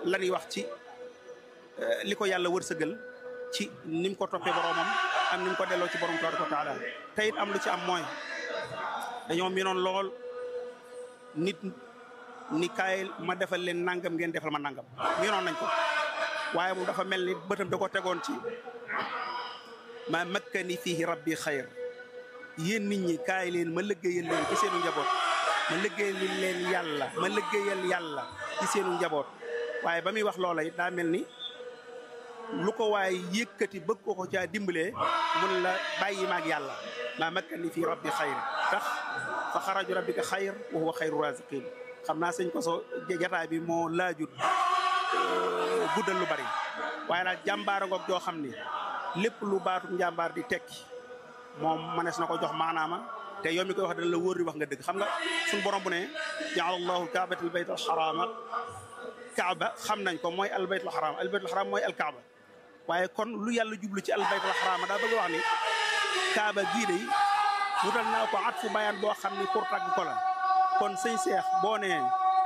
la ñuy wax ci li ko yàlla wërsëgal ci ni mu ko toppee boromam ak ni mu ko delloo ci borom tabaraka wa taala te it am lu ci am mooy dañoo miinoon lool nit ni kaay ma defal leen nangam ngeen defal ma nangam miinoon nañ ko waaye moom dafa mel ni bëtam da ko tegoon ci ma makkani fihi rabbi xayr yéen nit ñi kaay leen ma liggéeyal leen ci seenu njaboot ma liggéeyal leen yàlla ma liggéeyal yàlla ci seenu njaboot waaye ba muy wax loola it daa mel ni lu ko waaye yëkkati bëgg ko ko caa dimbalee mun la bàyyi maag yàlla maa makkani fii rabbi xayr tax fa xaraju rabbika xayr wa huwa xayru raziqin xam naa sëñ ko so jataay bi moo laajut guddal lu bari waaye daal jàmbaara ngoog joo xam ni lépp lu baatu njàmbaar di tekki moom manees na ko jox maanaama te yow mi koy wax dana la wóor di wax nga dëgg xam nga suñu borom bu ne jaala allahu kaabatal bayt al xaraama kaaba xam nañ ko mooy al bayt al xaraama al bayt al xaraama mooy al kaaba waaye kon lu yàlla jublu ci al bayt al xaraama daa bëgg wax ni kaaba gii de wutal naa ko at fu bayaan boo xam ni pour tagg ko la kon sëñ seex boo nee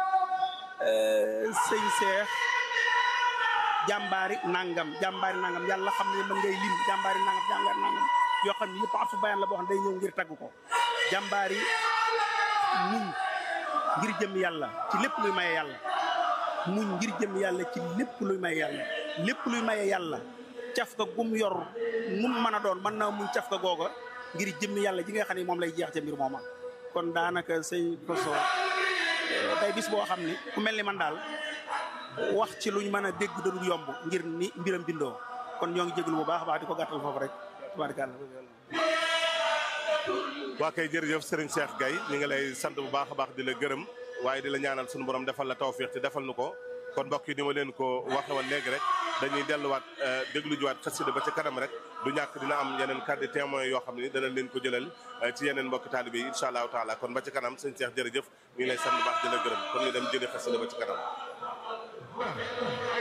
sëñ seex jàmbaari nangam jàmbaari nangam yàlla xam ne mën ngay lim jàmbaari nangam jàmbaari nangam yoo xam ne yëpp at fu bayaan la boo xam ne day ñëw ngir tagg ko jàmbaari muñ ngir jëm yàlla ci lépp luy maye yàlla muñ ngir jëm yàlla ci lépp luy maye yàlla lépp luy maye yàlla caf ka gum yor num mën a doon mën naa muñ caf ka googa ngir jëm yàlla ji nga xam ne moom lay jeex ca mbir mooma kon daanaka sëñ Koso day bis boo xam ni ku mel ni man daal wax ci luñ mën a dégg dadul yomb ngir ni mbiram bindoo kon ñoo ngi jégalu bu baax a baax di ko gàttal foofu rek tabaarkalla waa kay jërëjëf Serigne Cheikh Gaye ñu ngi lay sant bu baax a baax di la gërëm waaye di la ñaanal sunu borom defal la tawfiix te defal nu ko kon mbokk yi ni ma leen ko waxe woon léegi rek dañuy delluwaat déglu juwaat xasida ba ca kanam rek du ñàkk dina am yeneen kàddu témoin yoo xam ne dana leen ko jëlal ci yeneen mbokk taalibe yi incha allahu taala kon ba ca kanam sëñ Cheikh jërëjëf ñu ngi lay sant bu baax di la gërëm kon ñu dem jëli xasida ba ca kanam